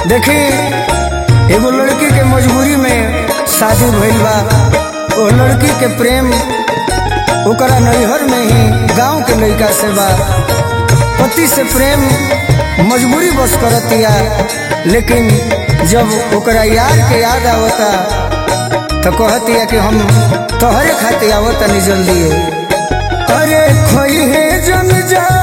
देखी एगो लड़की के मजबूरी में शादी भइल बा वो लड़की के प्रेम ओकरा नैहर में ही गांव के लड़का से बा पति से प्रेम मजबूरी बस करतिया लेकिन जब ओकरा यार के याद आवता तो कहतिया कि हम तोहरे खातिर आवता नहीं जल्दी अरे खोई है जन जा